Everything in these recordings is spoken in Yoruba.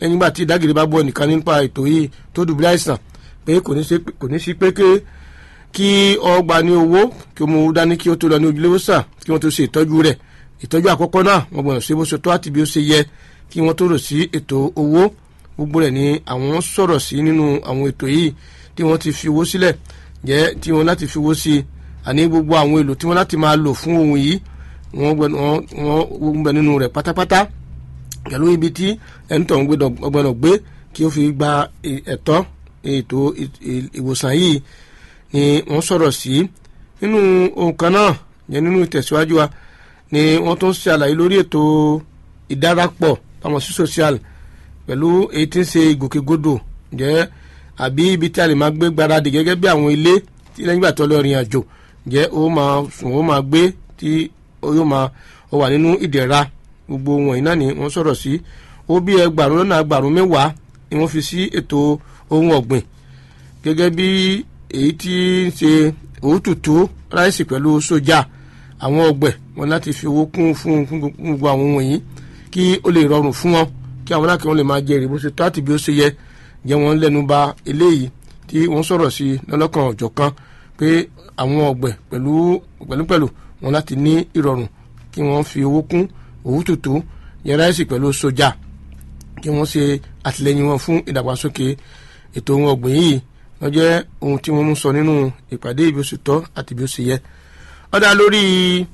lẹ́yìn ìgbà tí ìdágìrì bá bọ́ ẹnìkan nípa ètò yìí tó dùbúlẹ̀ àìsàn pé kò ní sí pé kí ọgbà ní owó kí o mú dání kí o tó lọ ní ojúlé wòsàn kí wọ́n tó ṣe ìtọ́jú rẹ̀ ìtọ́jú àkọ́kọ́ náà wọ́n gbọ́dọ̀ ṣe bó ṣe tó àti bí ó ṣe yẹ kí wọ́n tó rò sí ètò owó gbogbo rẹ̀ ni àwọn sọ̀rọ̀ sí nínú àwọn ètò yìí tí wọ́n ti fi owó sílẹ̀ jẹ́ tí wọ́n láti fi owó sí àní gbogbo àwọn èlò tí wọ́n láti máa lò fún ohun yìí wọ́n gbẹ nínú rẹ̀ pátápátá pẹ̀lú ibi tí ẹni tó ń gbọ́dọ̀ gbé kí ó fi gba ẹ̀tọ́ ètò ìwòsàn yìí ni wọ́n sọ̀rọ̀ sí nínú ohun kan náà yẹn nínú ìtẹ̀síwájú wa ni wọ́n tún ṣe àlàyé lórí ètò ìdárapọ̀ pamọ́ sí social pẹ̀lú èyí tí ń ṣe ìgòkègbodò jẹ́ àbí ibi tí a lè máa gbé gbáradì gẹ́gẹ́ bí àwọn ilé tí lẹ́yìn ìgbà tó lọ rìn àjò jẹ́ ó máa sùn ó máa gbé tí yóò máa ó wà nínú ìdẹ̀ra gbogbo wọ̀nyí náà ni wọ́n sọ̀rọ̀ sí ó bí ẹgbàrún lọ́nà ẹgbàrún mẹ́wàá ni wọ́n fi sí ètò ohun ọ̀gbìn gẹ́gẹ́ bí èyí tí ń ṣe òótùtù ráìsì pẹ̀lú sójà àwọn ọgbẹ̀ wọn láti fi owó kún fún gbogbo àwọn wọ̀nyí kí ó lè rọrùn fún wọn kí àwọn aláàkẹ́ wọn lè máa jẹ èrè bó ṣe tó àti bí ó ṣe yẹ jẹ́ wọn lẹ́nu ba eléyìí tí wọ́n sọ̀rọ̀ sí lọ́lọ́kan ọ̀jọ̀kan pé àwọn ọgbẹ̀ pẹ̀lú pẹ̀lúpẹ̀lú wọn láti ní ìrọ̀rùn kí wọ́n fi owó kún òwútútù yẹ ráìsì pẹ̀lú sójà kí wọ́n ṣe àtìlẹ́yìn wọn fún ìdàgbàsókè ètò ohun ọ̀gbìn yìí wọ́n jẹ́ ohun tí wọ́n mú sọ nínú ìpàdé bí ó ṣe tọ́ àti bí ó ṣe yẹ. ó dá lórí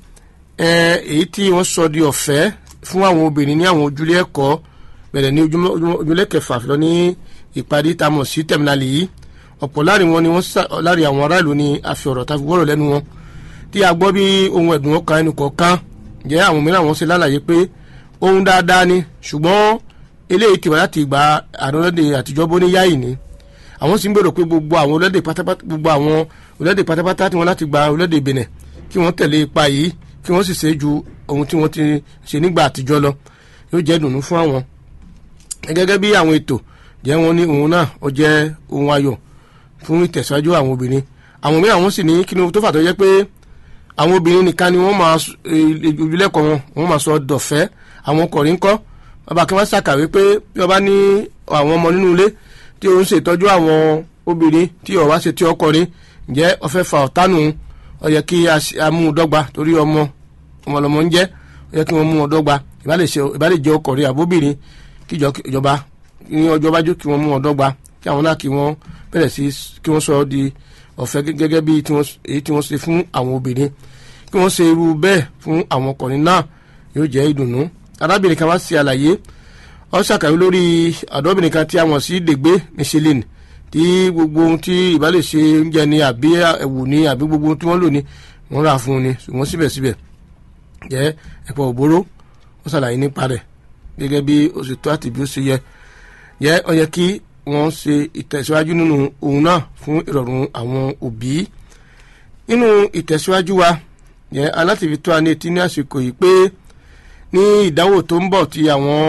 èyí tí wọ́n sọ di ọ̀fẹ́ fún àwọn obìnrin ní àwọn ojúlé ẹ̀kọ́ bẹ̀rẹ̀ ní ojúlé kẹfà lọ ní ìparí tá a mọ̀ sí tẹ̀mínálì yìí ọ̀pọ̀ láàrin wọn ni wọ́n láàrin àwọn aráàlú ni a fi ọ̀rọ̀ ta fi wọ́rọ̀ lẹ́nu wọn tí a gbọ́ bí ohun ẹ̀dùn ọkàn ẹnu kọ̀ọ̀kan jẹ́ àwọn mìíràn wọn ṣe lálàyé pé ohun dáadáa ni ṣùgbọ́n eléyìí ti wà láti ìgbà àdánlọ́dẹ àtijọ́ bó ní yáì ni àwọn sì ń gbèrò pé gbogbo àwọn orílẹ̀-èdè pátápátá gbogbo àwọn orílẹ̀-èdè pátápátá tí wọ́n láti gba orílẹ̀-èdè Benin kí wọ́n tẹ̀lé ipa yìí kí wọ́n sì ṣe ju ohun tí wọ́n ti ṣe nígbà àtijọ́ lọ yóò jẹ́ ìdùnnú fún àwọn gẹ́gẹ́ bí àwọn ètò jẹ́ wọn ní òun náà ó jẹ́ ohun ayọ̀ fún ìtẹ̀síwájú àwọn obìnrin àwọn mìíràn wọ́n sì ní kí ni tó fà tó jẹ́ pé àwọn obìnrin nìkan ni wọ́n máa ojúlẹ̀kọ̀ wọn wọ́n máa sọ dọ̀fẹ́ àwọn ọkùnrin ńkọ́ bàbá kí wọ́n ṣàkàwé pé bí wọ́n bá ní àwọn ọmọ nínú ilé tí ó ń ṣètọ́jú àwọn obìnrin tí ó wá ṣe tí ọkùnrin ǹjẹ́ ó fẹ́ fa ọ̀tánù ó yẹ kí a mú un dọ́gba torí ọmọ ọmọlọmọ ń jẹ́ ó yẹ kí wọ́n mú un dọ́gba ìbálẹ̀ jẹ́ ọkùnrin àbóbìnrin kí ìjọba ní ọjọ́ bájú kí wọ́n mú wọn dọ́gba kí àwọn náà kí wọ́n bẹ̀rẹ̀ sí kí wọ́n sọ ọ́ di ọ̀fẹ́ gẹ́gẹ́ bí èyí tí wọ́n ṣe fún àwọn obìnrin kí wọ́n ṣe irú bẹ́ẹ̀ fún àwọn ọkùnrin náà yóò jẹ́ ìdùnnú arábìnrin kan wá sí àlàyé ó ṣàkàwé lórí àdọ́bìnrin kan tí a mọ̀ sí dègbé michelin tí gbogbo ohun tí ìbálẹ̀ ṣe oúnjẹ ni àbí ẹ̀wù ni àbí gbogbo ohun tí wọ́n lò ní wọ́n rà fún un ni ṣùgbọ́n síbẹ̀síbẹ̀ jẹ́ ẹ̀pọ̀ òbóró ó ṣàlàyé nípa rẹ̀ gẹ́gẹ́ bí ó ṣe tó àti bí ó ṣe yẹ yẹ ó yẹ kí wọ́n ṣe ìtẹ̀síwájú nínú ohun náà fún ìrọ̀rùn àwọn òbí nínú ìtẹ̀síwájú wa yẹ alátìfi tó a ní etí ní àsìkò yìí pé ní ìdánwò tó ń bọ̀ tí àwọn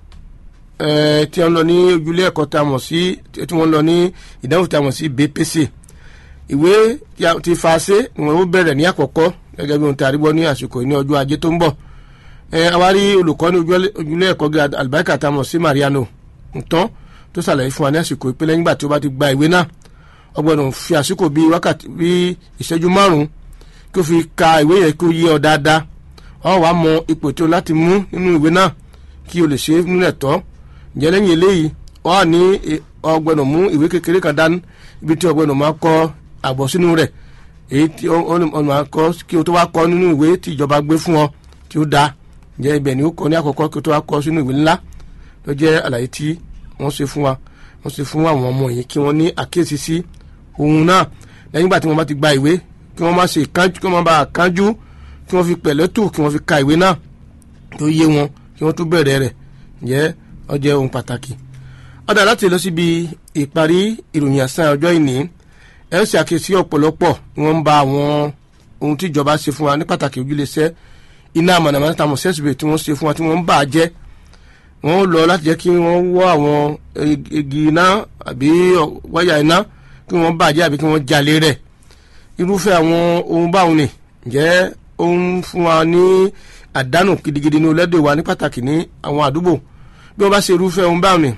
tí wọ́n lọ ní ojúlé ẹ̀kọ́ tá a mọ̀ sí tí wọ́n lọ ní ìdánwò tí a mọ̀ sí BPC ìwé ti fàṣẹ wọn ó bẹ̀rẹ̀ ní àkọ́kọ́ gẹ́gẹ́ bí ohun tí a rí gbọ́ ní àsìkò yìí ní ọjọ́ ajé tó ń bọ̀ àwárí olùkọ́ ní ojúlé ẹ̀kọ́ àlùbáríkà tá a mọ̀ sí Mariano ntán tó ṣàlàyé fún wa ní àsìkò ìpínlẹ̀ nígbà tí ó bá ti gba ìwé náà ó gbọ́dọ̀ fi àsìkò bíi wákàtí bíi ìṣẹ́jú márùn-ún kí ó fi ka ìwé yẹn kí ó yé ọ dáadáa ọ wàá mọ ipò tí o láti mú nínú ìwé náà kí o lè ṣe é nílẹ̀ tọ́ ǹjẹ́ lẹ́yìn eléyìí ọ wà ní ọ gbọ́dọ̀ mú ìwé kékeré kan dání ibi tí o gbọ́dọ̀ máa kọ àbọ̀ sínú rẹ̀ èyí tí ọ máa kọ kí o tó wá kọ nínú ìwé tí ìjọba gbé fún ọ tí ó dáa ǹjẹ́ ibẹ̀ ni ó kọ ní àkọ́kọ́ kí o tó wá kọ sínú ìwé ńlá ló jẹ́ àlàyé tí wọ́n ṣe fún wa wọ́n ṣe fún àwọn ọmọ yìí kí wọ́n ní àkíyèsí sí ohun náà lẹ́yìn ìgbà tí wọ́n bá ti gba ìwé kí wọ́n má ṣe kánjú kí wọ́n má bàa kánjú kí wọ́n fi pẹ̀lẹ́tù kí wọ́n fi ka ìwé náà tó yé wọn kí wọ́n tó bẹ̀rẹ̀ rẹ̀ jẹ́ ó jẹ́ ohun pàtàkì. ọ̀dà láti lọ síbi ìparí ìròyìn àṣà ọjọ́ ìní ẹ ṣe àkíyèsí ọ̀pọ̀lọpọ̀ ni wọ́n ń ba àwọn ohun tí ìjọba ṣe fún wa ní pàtàkì ojúlẹ̀ṣẹ́ iná mọ̀nàmọ́ná tàmọ̀ sẹ́sìbẹ̀ tí wọ́n ṣe fún wa tí wọ́n ń bà á jẹ́ wọ́n lọ láti jẹ́ kí wọ́n wọ́ àwọn igi iná àbí wáyà iná kí wọ́n bàjẹ́ àbí kí wọ́n jalè rẹ̀ irúfẹ́ àwọn ohun báwọn ni ǹjẹ́ ó ń fún wa ní àdánù gidigidi ní orílẹ̀-èdè wa ní pàtàkì ní àwọn àdúgbò bí wọ́n bá ṣe irúfẹ́ ohun báwọn ni